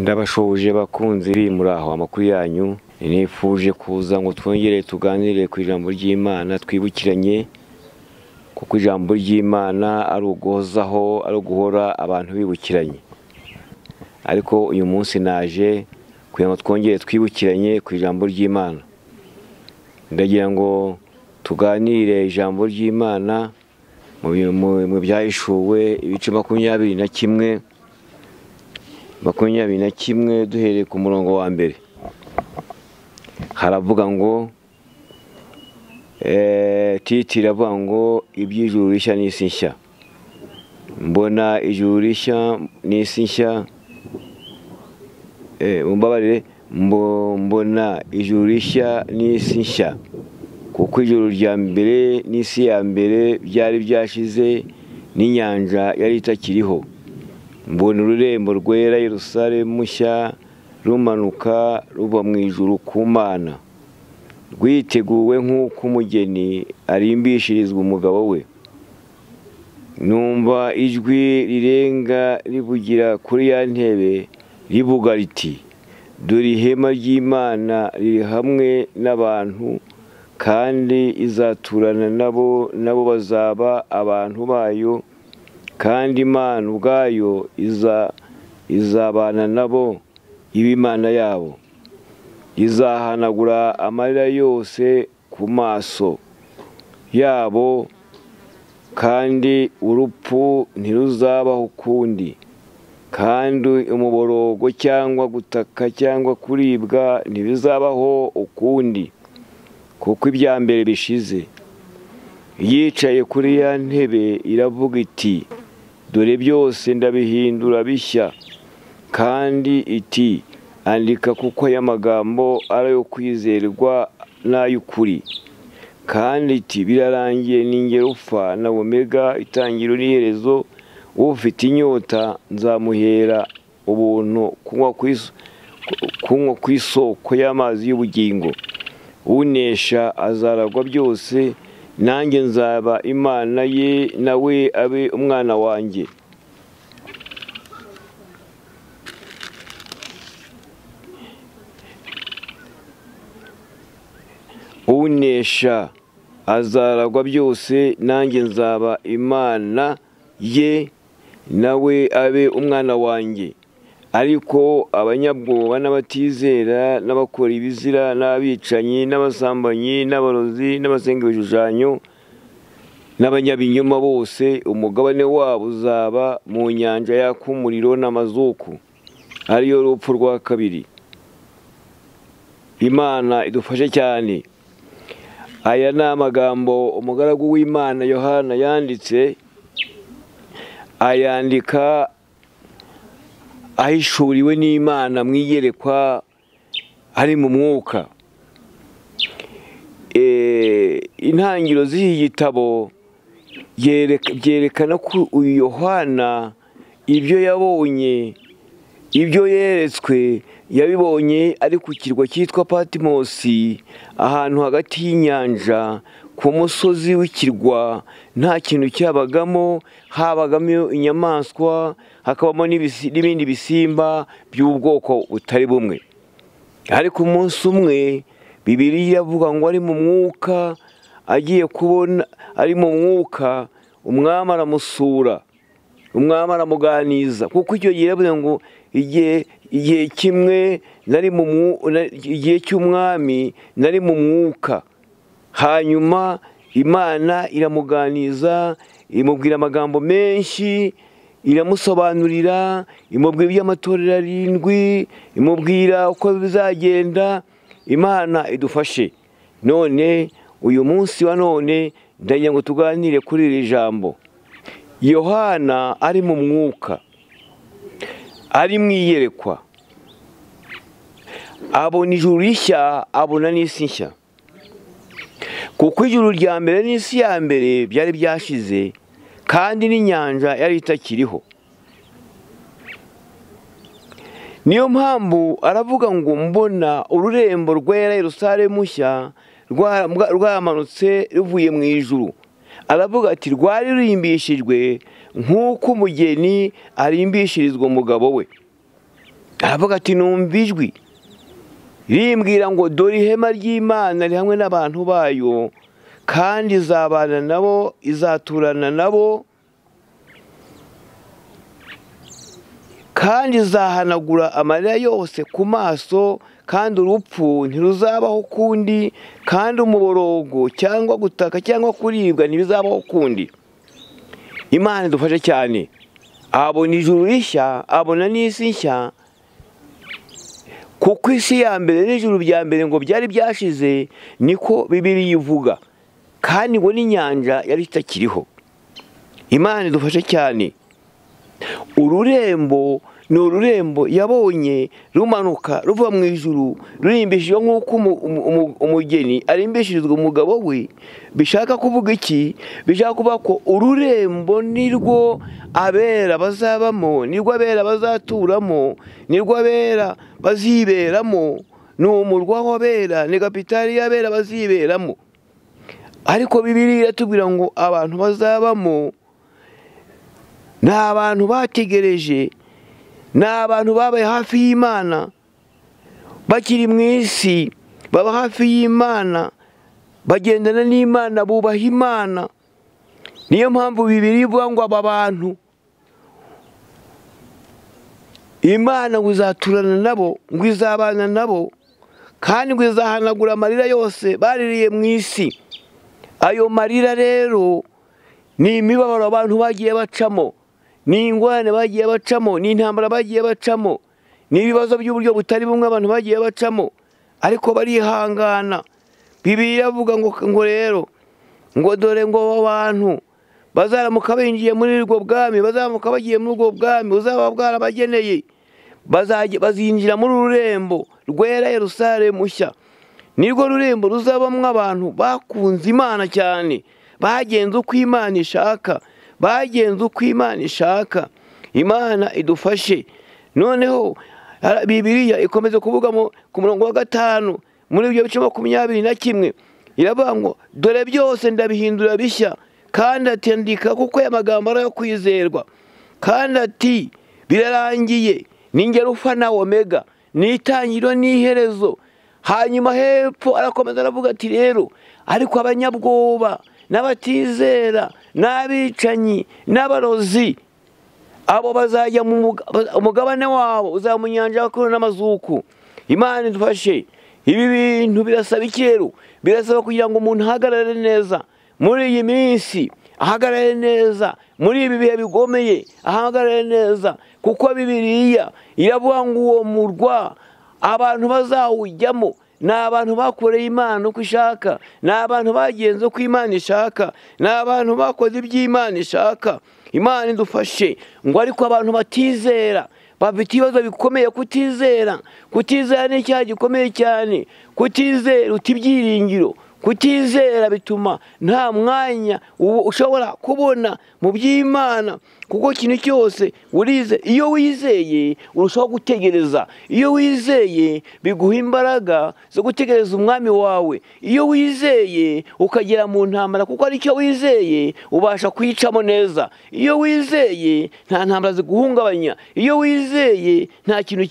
ndabashoje bakunzi biri muri aho amakuru yanyu nifuje kuza ngo twongere tuganire ku ijambo ry'imana twibukiranye kuko ijambo ry'imana ari uguhozaho ari uguhora abantu bibukiranye ariko uyu munsi naje kugira ngo twongere twibukiranye ku ijambo ry'imana ndagira ngo tuganire ijambo ry'imana mu bi- mu- mu byahishuwe ibice makumyabiri na kimwe makumyabiri na kimwe duhereye ku murongo wa mbere haravuga ngo eh, titi iravuga ngo iby'ijuru rishya n'isi nshya mbona ijuru rishya n'isi nshya Eh, mumbabarire mbo- mbona ijuru rishya n'isi nshya kuko ijuru rya mbere n'isi ya mbere byari byashize n'inyanja yari itakiriho mbona ururembo rwera Yerusalemu nshya rumanuka ruva mu ijuru ku mana rwiteguwe nk'uko umugeni arimbishirizwa umugabo we numva ijwi rirenga rivugira kuri ya ntebe rivuga riti dore ihema ry'imana riri hamwe n'abantu kandi izaturana nabo nabo bazaba abantu bayo kandi imana ubwayo iza izabana nabo iba imana yabo izahanagura amarira yose ku maso yabo kandi urupfu ntiruzabaho ukundi kandi umuborogo cyangwa gutaka cyangwa kuribwa ntibizabaho ukundi kuko ibya mbere bishize yicaye kuri ya ntebe iravuga iti dore byose ndabihindura bishya kandi iti andika kuko aya magambo ari ayo kwizerwa n'ay'ukuri kandi iti birarangiye ninjye upfa na omega itangiriro n'iherezo ufite inyota nzamuhera ubuntu kunywa ku is- kunywa ku isoko y'amazi y'ubugingo unesha azaragwa byose nanjye nzaba imana ye nawe abe umwana wanjye unesha azaragwa byose nanjye nzaba imana ye nawe abe umwana wanjye ariko abanyabwoba n'abatizera n'abakora ibizira n'abicanyi n'abasambanyi n'abarozi n'abasenga ibishushanyo n'abanyabinyoma bose umugabane wabo uzaba mu nyanja yaka umuriro n'amazuku ariyo rupfu rwa kabiri imana idufashe cyane aya ni amagambo umugaragu w'imana yohana yanditse ayandika ahishuriwe n'imana mu iyerekwa ari mu mwuka Eh, intangiriro z'iki gitabo yereka- byerekana ko uyu yohana ibyo yabonye ibyo yeretswe yabibonye ari ku kirwa cyitwa patimosi ahantu hagati y'inyanja ku musozi w'ikirwa nta kintu cyabagamo habagamo inyamaswa hakabamo n'ibisi- n'ibindi bisimba by'ubwoko butari bumwe ariko umunsi umwe bibiri yavuga ngo ari mu mwuka agiye kubona ari mu mwuka umwami aramusura umwami aramuganiza kuko icyo gihe yaravuze ngo igihe igihe kimwe nari mu mwu- na- igihe cy'umwami nari mu mwuka hanyuma imana iramuganiza imubwira amagambo menshi iramusobanurira imubwira iby'amatorero arindwi imubwira uko bizagenda imana idufashe none uyu munsi wa none ndagira ngo tuganire kuri iri jambo yohana ari mu mwuka ari mu iyerekwa abona ijuru rishya abona n'isi nshya kuko ijuru rya mbere n'isi ya mbere byari byashize kandi n'inyanja yari itakiriho niyo mpamvu aravuga ngo mbona ururembo rwera Yerusalemu nshya rwa- mbwa- rwamanutse ruvuye mu ijuru aravuga ati rwari rurimbishijwe nk'uko umugeni arimbishirizwa umugabo we aravuga ati numva ijwi rimbwira ngo dore ihema ry'imana ri hamwe n'abantu bayo kandi izabana nabo izaturana nabo kandi izahanagura amarira yose ku maso kandi urupfu ntiruzabaho ukundi kandi umuborogo cyangwa gutaka cyangwa kuribwa ntibizabaho ukundi imana idufashe cyane abona ijuru rishya abona n'isi nshya kuko isi ya mbere n'ijuru rya mbere ngo byari byashize niko bibiriya ivuga kandi ngo n'inyanja yari itakiriho imana idufashe cyane ururembo ni ururembo yabonye rumanuka ruva mu ijuru rurimbishijwe nk'uko umugeni arimbishirizwa umugabo we bishaka kuvuga iki bishaka kuvuga ko ururembo nirwo abera bazabamo nirwo abera bazaturamo nirwo abera baziberamo ni umurwa w'abera ni kapitali y'abera baziberamo ariko bibiri iratubwira ngo abantu bazabamo ni abantu bategereje ni abantu babaye hafi y'imana bakiri mu isi baba hafi y'imana bagendana n'imana bubaha imana niyo mpamvu bibiri ivuga ngo aba bantu imana ngo izaturana nabo ngo izabana nabo kandi ngo izahanagura amarira yose baririye mu isi ayo marira rero ni imibabaro abantu bagiye bacamo ni ingorane bagiye bacamo ni intambara bagiye bacamo ni ibibazo by'uburyo butari bumwe abantu bagiye bacamo ariko barihangana bibiri avuga ngo ngo rero ngo dore ngo abo bantu bazaramuka binjiye muri ubwo bwami bazaramuka bagiye muri ubwo bwami buzaba bwarabageneye bazinjira muri ururembo rwera Yerusale mushya nirwo rurembo ruzabamo abantu bakunze imana cyane bagenze uko imana ishaka bagenze uko imana ishaka imana idufashe noneho bibiriya ikomeza kuvuga ku murongo wa gatanu muri ibyo bice makumyabiri na kimwe iravuga ngo dore byose ndabihindura bishya kandi atendika kuko aya magambo ari ayo kwizerwa kandi ati birarangiye ufa na omega ni itangiriro n'iherezo hanyuma hepfo arakomeza aravuga ati rero ariko abanyabwoba n'abatizera n'abicanyi n'abarozi abo bazajya mu mugabane wabo mu nyanja bakuru n'amazuku imana idufashe ibi bintu birasaba ikero birasaba kugira ngo umuntu ahagarare neza muri iyi minsi ahagarare neza muri ibi bihe bigomeye ahagarare neza kuko bibiriya iravuga ngo uwo murwa abantu bazawujyamo ni abantu bakoreye imana uko ishaka ni abantu bagenze uko imana ishaka ni abantu bakoze ibyo imana ishaka imana idufashe ngo ariko abantu batizera bafite ibibazo bikomeye kutizera kutizera ni icyaha gikomeye cyane kutizera uta ibyiringiro kutizera bituma nta mwanya ushobora kubona mu by'imana kuko ikintu cyose urize iyo wizeye urushaho gutegereza iyo wizeye biguha imbaraga zo gutegereza umwami wawe iyo wizeye ukagera mu ntambara kuko aricyo wizeye ubasha kuyicamo neza iyo wizeye nta ntambara ziguhungabanya iyo wizeye nta kintu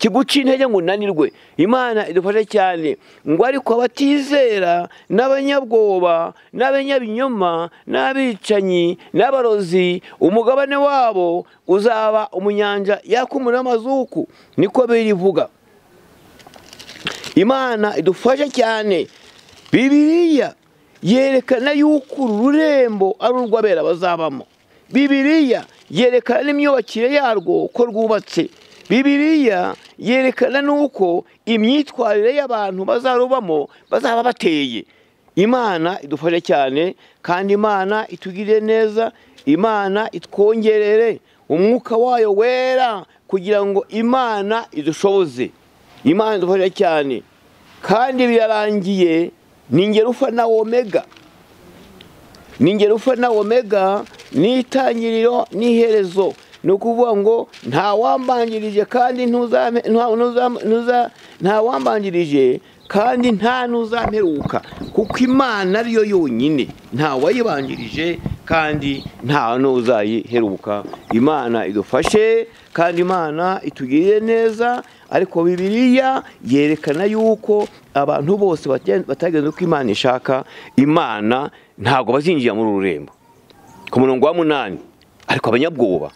kiguca intege ngo unanirwe imana idufashe cyane ngo ariko abatizera n'abanyabwoba n'abanyabinyoma n'abicanyi n'abarozi umugabane wabo uzaba umunyanja yakumura amazuku niko birivuga imana idufashe cyane bibiriya yerekana yuko uru rurembo ari urw'abera bazabamo bibiriya yerekana n'imyubakire yarwo ko rwubatse bibiriya yerekana n'uko imyitwarire y'abantu bazarubamo bazaba bateye imana idufashe cyane kandi imana itugirire neza imana itwongerere umwuka wayo wera kugira ngo imana idushoboze imana idufashe cyane kandi birarangiye ni ingero ufa na omega ni ingero ufa na omega ni itangiriro n'iherezo ni ukuvuga ngo nta wambangirije kandi nta wambangirije kandi nta n'uzamperuka kuko imana ariyo yonyine nta wayibangirije kandi nta n'uzayiheruka imana idufashe kandi imana itugirire neza ariko bibiliya yerekana yuko abantu bose bata- batagenze uko imana ishaka imana ntabwo bazinjira muri uru rurembo ku murongo wa munani ariko abanyabwoba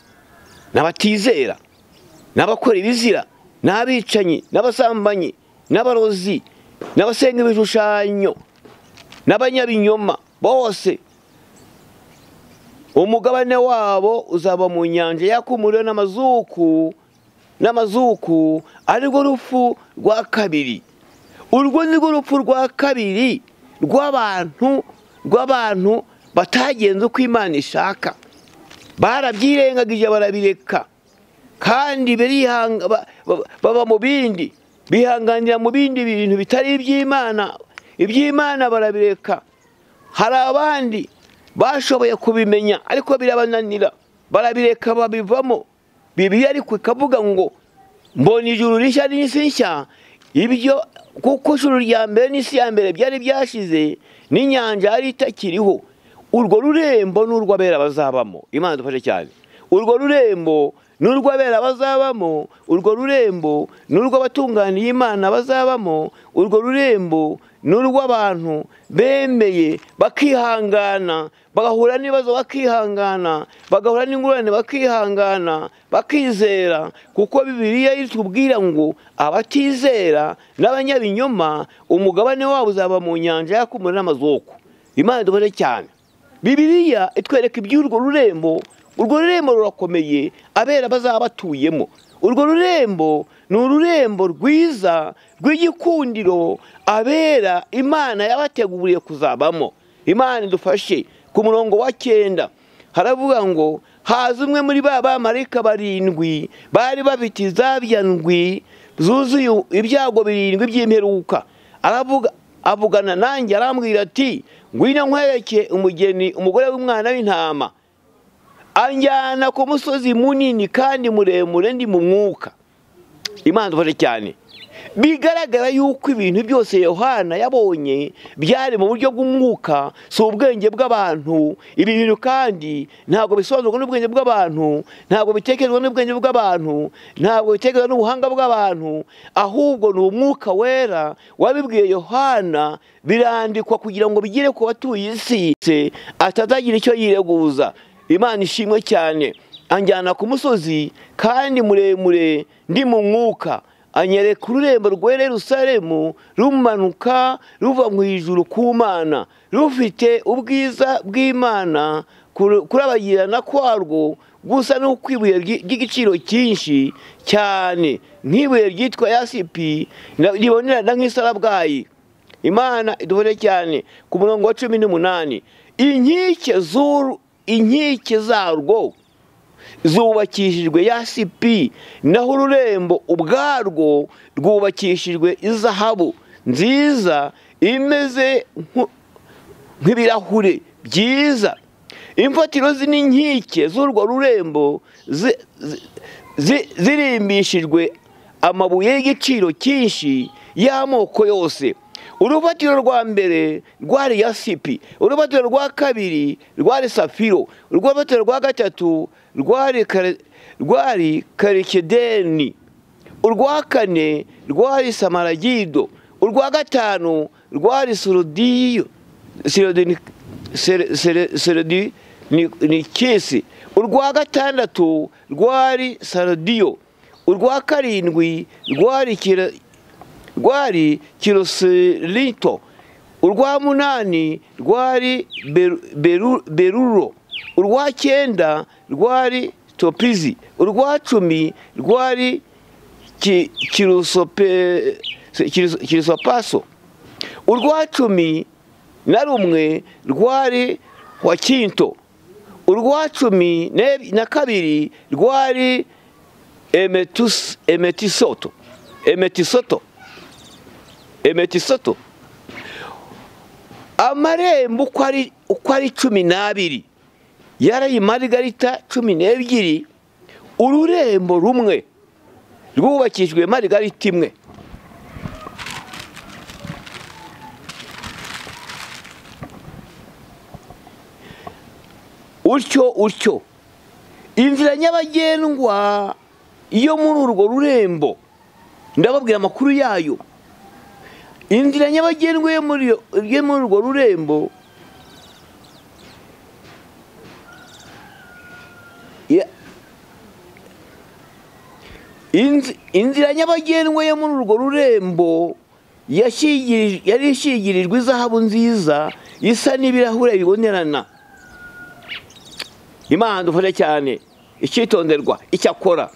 n'abatizera n'abakora ibizira n'abicanyi n'abasambanyi n'abarozi n'abasenga ibishushanyo n'abanyabinyoma bose umugabane wabo uzaba mu nyanja yakumuriwe n'amazuku n'amazuku arirwo rupfu rwa kabiri urwo ni rwo rupfu rwa kabiri rw'abantu rw'abantu batagenze uko imana ishaka barabyirengagije barabireka kandi birihanga- ba- ba- baba mu bindi bihanganira mu bindi bintu bitari iby'imana iby'imana barabireka hari abandi bashoboye kubimenya ariko birabananira barabireka babivamo bibiliya ariko ikavuga ngo mbona ijuru rishya n'isi nshya ibyo kuko ijuru rya mbere n'isi ya mbere byari byashize n'inyanja yari itakiriho urwo rurembo ni urw'abera bazabamo imana dufashe cyane urwo rurembo ni urw'abera bazabamo urwo rurembo ni urw'abatunganiye imana bazabamo urwo rurembo ni urw'abantu bemeye bakihangana bagahura n'ibibazo bakihangana bagahura n'ingorane bakihangana bakizera kuko bibiliya itubwira ngo abatizera n'abanyabinyoma umugabane wabo uzaba mu nyanja yakumura n'amazuku imana dufashe cyane bibiliya itwereka iby'urwo rurembo urwo rurembo rurakomeye abera bazaba batuyemo urwo rurembo ni ururembo rwiza rw'igikundiro abera imana yabateguriye kuzabamo imana idufashe ku murongo wa cyenda haravuga ngo haza umwe muri ba bamarayika barindwi bari bafite izabya ndwi zuzuye ibyago birindwi by'imperuka aravuga avugana nanjye arambwira ati ngwino nkwereke umugeni umugore w'umwana w'intama anjyana ku musozi munini kandi muremure ndi mu mwuka imana dufashe cyane bigaragara yuko ibintu byose yohana yabonye byari mu buryo bw'umwuka si ubwenge bw'abantu ibi bintu kandi ntabwo bisobanurwa n'ubwenge bw'abantu ntabwo bitekerezwa n'ubwenge bw'abantu ntabwo bitekerezwa n'ubuhanga bw'abantu ahubwo ni umwuka wera wabibwiye yohana birandikwa kugira ngo bigere ku batuye isi atazagira icyo yireguza imana ishimwe cyane anjyana ku musozi kandi muremure ndi mu mwuka anyereka ururembo rwera Yerusalemu rumanuka ruva mu ijuru ku mana rufite ubwiza bw'imana kuru- kurabagirana kwarwo gusa no kwibuye ry'igiciro cyinshi cyane nk'ibuye ryitwa yasipi na- ribonerana nk'isarabwayi imana idufashe cyane ku murongo wa cumi n'umunani inkike z'uru inkike zarwo zubakishijwe yasipi naho ururembo ubwarwo rwubakishijwe izahabu nziza imeze nku- nk'ibirahure byiza imfatiro zi n'inkike z'urwo rurembo zi- zi- zi- zirimbishijwe amabuye y'igiciro cyinshi y'amoko yose urufatiro rwa mbere rwari yasipi urufatiro rwa kabiri rwari safiro urufatiro rwa gatatu rwari kare- rwari karikedeni urwa kane rwari samaragido urwa gatanu rwari sorodiyo serodi ni kesi urwa gatandatu rwari sarodiyo urwa karindwi rwari kira- rwari kirosirito urwa munani rwari beru- beru- beruro urwa cyenda rwari topizi urwa cumi rwari ki- kirusope- kiruso- kirusopaso urwa cumi na rumwe rwari wakinto urwa cumi ne- na kabiri rwari emetus- emetisoto emetisoto emetisoto amarembo uko ari uko ari cumi n'abiri yaraye marigarita cumi n'ebyiri ururembo rumwe rwubakijwe marigarita imwe utyo utyo inzira nyabagendwa iyo muri urwo rurembo ndababwira amakuru yayo inzira nyabagendwa yo muri iyo- yo muri urwo rurembo ya- Inzi- inzira nyabagendwa yo muri urwo rurembo yashigirij- yari ishingirijwe izahabu nziza isa n'ibirahure bibonerana imana dufashe cyane icyitonderwa icyakora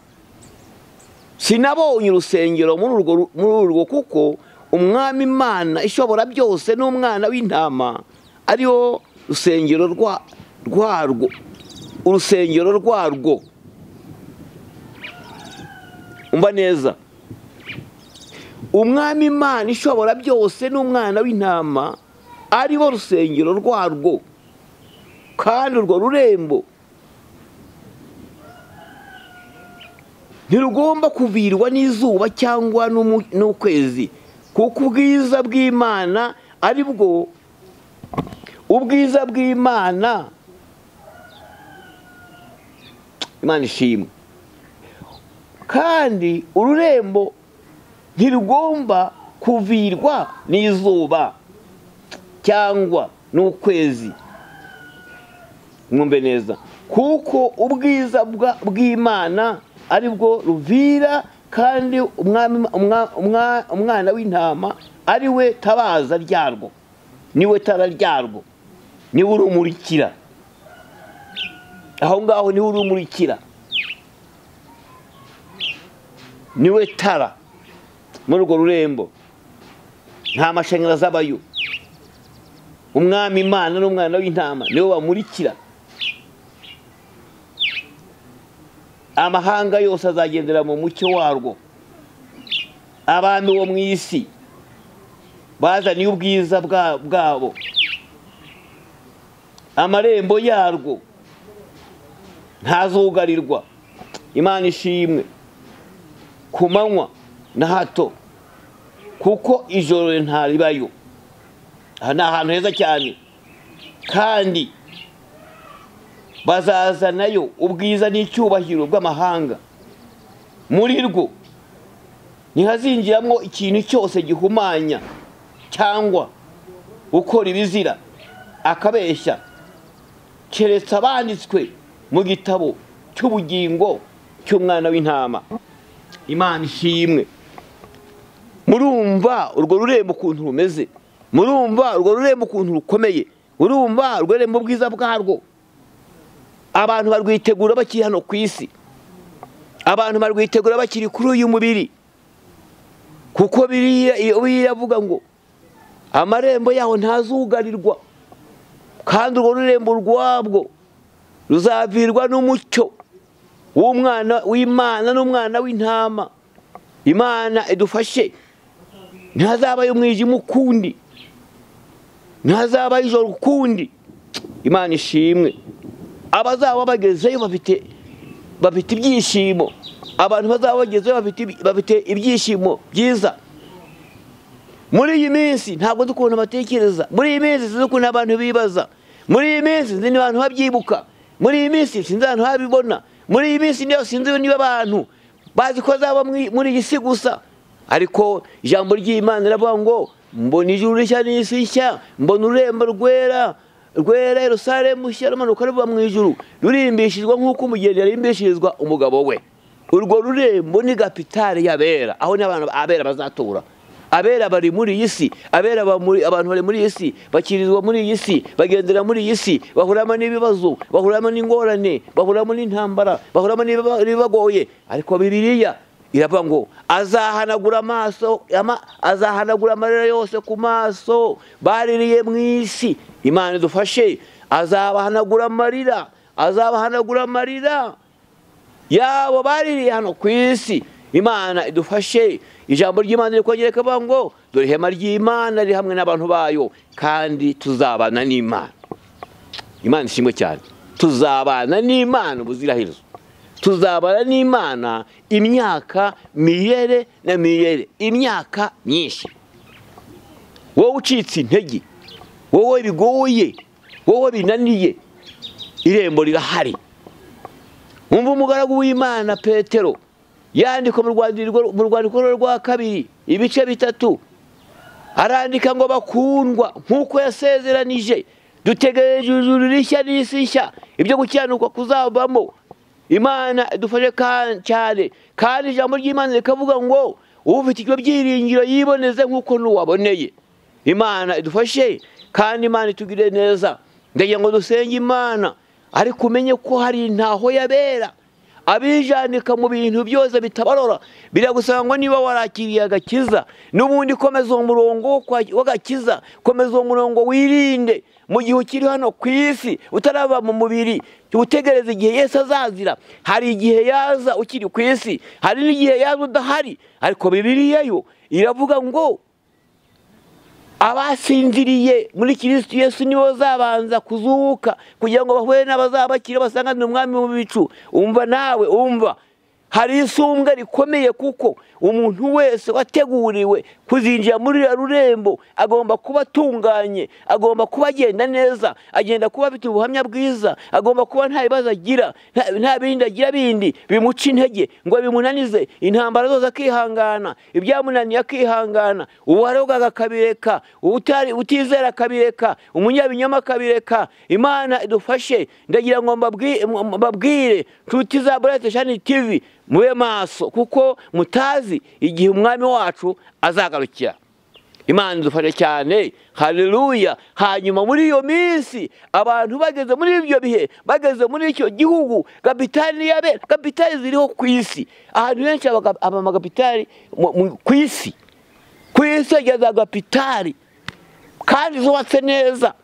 sinabonye urusengero muri urwo ru- muri urwo kuko umwami imana ishobora byose n'umwana w'intama ariwo rusengero rwa- rwarwo urusengero rwarwo umva neza umwami imana ishobora byose n'umwana w'intama ariwo rusengero rwarwo kandi urwo rurembo ntirugomba kuvirwa n'izuba cyangwa n'umu- n'ukwezi kuko ubwiza bw'imana ari bwo ubwiza bw'imana imana ishimwe kandi ururembo ntirugomba kuvirwa n'izuba cyangwa n'ukwezi mwumve neza kuko ubwiza bwa- bw'imana ari bwo ruvira kandi umwami- umwa- umwa- umwana w'intama ari we tabaza ryarwo niwe tara ryarwo niwe urumurikira aho ngaho niwe urumurikira niwe tara muri urwo rurembo nta mashanyarazi abayo umwami imana n'umwana w'intama niwe bamurikira amahanga yose azagendera mu mucyo warwo abantu bo mu isi bazaniye ubwiza bwa- bwabo amarembo yarwo ntazugarirwa imana ishimwe ku manywa na hato kuko ijoro ntaribayo aha ni ahantu heza cyane kandi bazazanayo ubwiza n'icyubahiro bw'amahanga muri rwo ntihazinjiramo ikintu cyose gihumanya cyangwa gukora ibizira akabeshya keretse abanditswe mu gitabo cy'ubugingo cy'umwana w'intama imana ishimwe murumva urwo rurembo ukuntu rumeze murumva urwo rurembo ukuntu rukomeye murumva urwo rurembo ubwiza bwarwo abantu barwitegura bakiri hano ku isi abantu barwitegura bakiri kuri uyu mubiri kuko biriya biriya avuga ngo amarembo yaho ntazugarirwa kandi urwo rurembo rwabwo ruzavirwa n'umucyo w'umwana w'imana n'umwana w'intama imana idufashe ntihazabayo umwijima ukundi ntihazabayo ijoro ukundi imana ishimwe abazaba bagezeyo bafite bafite ibyishimo abantu bazaba bagezeyo bafite bafite ibyishimo byiza muri iyi minsi ntabwo nzi ukuntu batekereza muri iyi minsi sinzi ukuntu abantu bibaza muri iyi minsi sinzi abantu babyibuka muri iyi minsi sinzi abantu babibona muri iyi minsi niyo sinzi niba abantu bazi ko azaba muri iyi si gusa ariko ijambo ry'imana riravuga ngo mbona ijuru rishya n'isi nshya mbona ururembo rwera rwera Yerusalemu nshya rumanuka ruva mu ijuru rurimbishijwe nk'uko umugeni yarimbishirizwa umugabo we urwo rurembo ni kapitari y'abera aho n'abantu abera bazatura abera bari muri iyi si abera ba- muri- abantu bari muri iyi si bakirizwa muri iyi si bagendera muri iyi si bahuramo n'ibibazo bahuramo n'ingorane bahuramo n'intambara bahuramo n'ibiba- n'ibibagoye ariko bibiliya iravuga ngo azahanagura amaso ama- azahanagura amarira yose ku maso baririye mu isi imana idufashe azabahanagura amarira azabahanagura amarira yabo baririye hano ku isi imana idufashe ijambo ry'imana rikongera rikavuga ngo dore ihema ry'imana riri hamwe n'abantu bayo kandi tuzabana n'imana imana ishimwe cyane tuzabana n'imana ubuziraherezo tuzabana n'imana imyaka miyere na miyere imyaka myinshi wowe ucitse intege wowe bigoye wowe binaniye irembo rirahari wumva umugaragu w'imana petero yandikwa mu rwandiko rwe rwa kabiri ibice bitatu arandika ngo bakundwa nk'uko yasezeranije dutegereje ijuru rishya n'isi nshya ibyo gukiranurwa kuzavamo imana idufashe cyane kandi ijambo ry'imana rikavuga ngo ufite ibyo byiringiro yiboneze nk'uko n'uwaboneye imana idufashe kandi imana itugire neza ndagira ngo dusenge imana ariko umenye ko hari intaho yabera abijandika mu bintu byose bitabarora biragusaba ngo niba warakiriye agakiza n'ubundi komeza uwo murongo w'agakiza komeza uwo murongo wirinde mu gihe ukiri hano ku isi utaraba mu mubiri utegereza igihe yesi azazira hari igihe yaza ukiri ku isi hari n'igihe yaza udahari ariko bibiriya yo iravuga ngo abasinziriye muri kirisitu yesu nibo zabanza kuzuka kugira ngo bahure n'abazabakira basanganire umwami mu bicu umva nawe umva hari isumbwe rikomeye kuko umuntu wese wateguriwe kuzinjira muri iriya rurembo agomba kuba atunganye agomba kuba agenda neza agenda kuba afite ubuhamya bwiza agomba kuba nta bibazo agira nta bindi agira bindi bimuca intege ngo bimunanize intambara zose akihangana ibyamunaniye akihangana uwarogaga akabireka utizera akabireka umunyabinyoma akabireka imana idufashe ndagira ngo mbabwire nshuti za burete shani tivi mube maso kuko mutazi igihe umwami wacu azagarukira imana idufashe cyane hareruya hanyuma muri iyo minsi abantu bageze muri ibyo bihe bageze muri icyo gihugu kapitali yabera kapitali ziriho ku isi ahantu henshi haba amagapitali ku isi ku isi hageze agapitali kandi zubatse neza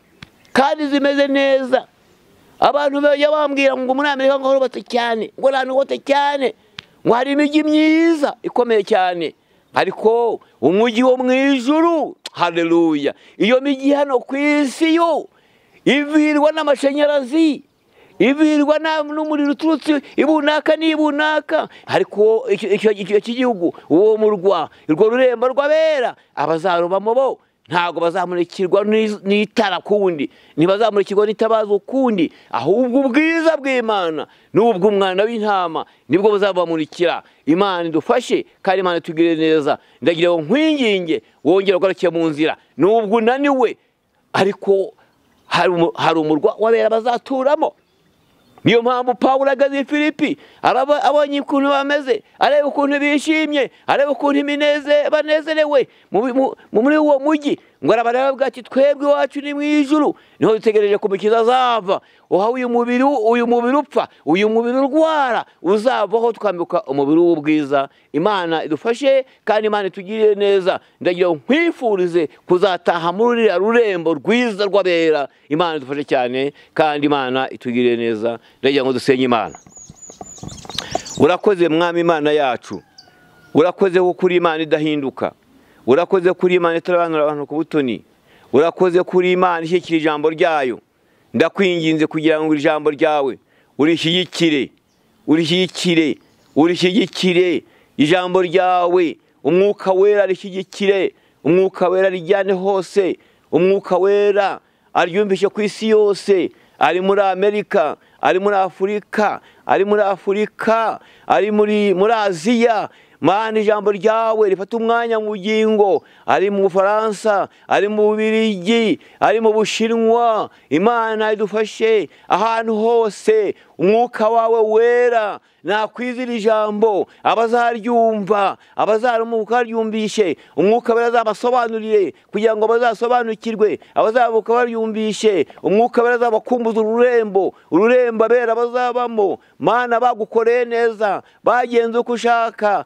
kandi zimeze neza abantu bajya bambwira ngo muri amerika ngo hubatse cyane ngo ahantu hubatse cyane ngo hari imijyi myiza ikomeye cyane ariko umujyi wo mu ijuru hareruya iyo mijyi hano ku isi yo ivirwa n'amashanyarazi ivirwa n'umuriro uturutse ibunaka n'ibunaka ariko icyo cy'igihugu uwo murwa urwo rurembo rw'abera abazarubamo bo ntabwo bazamurikirwa n'itara kundi ntibazamurikirwa n'itabazo ukundi ahubwo ubwiza bw'imana n'ubw'umwana w'intama nibwo buzabamurikira imana idufashe kandi imana itugire neza ndagira ngo nkwinginge wongere ugaruke mu nzira n'ubwo unaniwe ariko hari umurwa wabera bazaturamo niyo mpamvu pawuro agaze filipi abonye ukuntu bameze areba ukuntu bishimye areba ukuntu banezerewe muri uwo mujyi ngo arabareba ati twebwe iwacu ni mu ijuru niho dutegereje kumukiza azava uha uyu mubiri uyu mubiri upfa uyu mubiri urwara uzavaho twambuka umubiri w'ubwiza imana idufashe kandi imana itugirire neza ndagira ngo nkwifurize kuzataha muri ruriya rurembo rwiza rw'abera imana idufashe cyane kandi imana itugirire neza ndagira ngo dusenye imana urakoze mwami imana yacu urakoze kuko uri imana idahinduka urakoze kuri imana itarobanura abantu ku butoni urakoze kuri imana ishyikira ijambo ryayo ndakwinginze kugira ngo ijambo ryawe urishyigikire urishyigikire urishyigikire ijambo ryawe umwuka wera rishyigikire umwuka wera rijyane hose umwuka wera aryumvishe ku isi yose ari muri amerika ari muri afurika ari muri afurika ari muri aziya mana ijambo ryawe rifata umwanya mu bugingo ari mu bufaransa ari mu bubirigi ari mu bushinwa imana idufashe ahantu hose umwuka wawe wera nakwizira ijambo abazaryumva abazarumuka baryumvishe umwuka wera azabasobanurire kugira ngo bazasobanukirwe abazamuka baryumvishe umwuka wera azabakumbuza ururembo ururembo abera bazabamo mana bagukoreye neza bagenze uko ushaka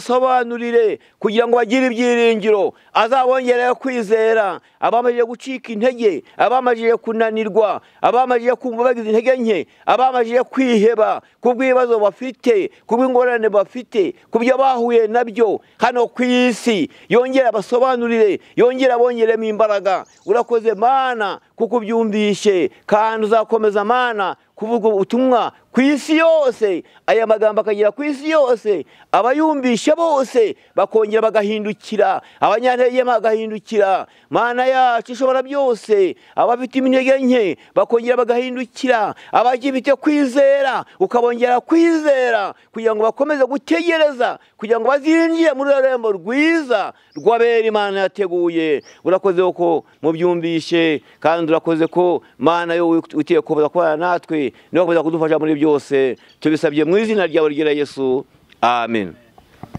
azabasobanurire kugira ngo bagire ibyiringiro azabongerera kwizera abamajije gucika intege abamajije kunanirwa abamajije kumva bagize intege nke abamajije kwiheba ku bw'ibibazo bafite ku bw'ingorane bafite ku byo bahuye nabyo hano ku isi yongera abasobanurire yongera abongeremo imbaraga urakoze mana kuko ubyumvishe kandi uzakomeza mana kuvuga ubutumwa ku isi yose aya magambo akagera ku isi yose abayumvisha bose bakongera bagahindukira abanyantege bagahindukira mana yacu ishobora byose abafite intege nke bakongera bagahindukira abagifite kwizera ukabongera kwizera kugira ngo bakomeze gutegereza kugira ngo bazinjire muri rembo rwiza rw'abera imana yateguye urakoze ko mubyumvishe kandi urakoze ko mana yo utiye kuza kubana natwe niwe wakomeza kudufasha muri byose tubisabye mu izina ryawe ryera yesu amen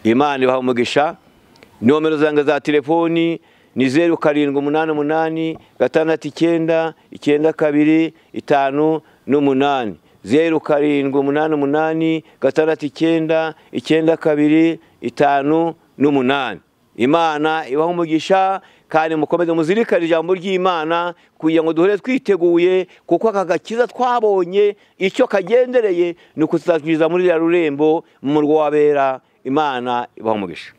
imana ibaha umugisha nomero zanjye za telefoni ni zeru karindwi umunani umunani gatandatu icyenda icyenda kabiri itanu n'umunani zeru karindwi umunani umunani gatandatu icyenda icyenda kabiri itanu n'umunani imana ibaha umugisha kandi mukomeze muzirikane ijambo ry'imana kugira ngo duhore twiteguye kuko aka gakiza twabonye icyo kagendereye ni ukutuzakiriza muri ruriya rurembo mu murwa w'abera imana ibaha umugisha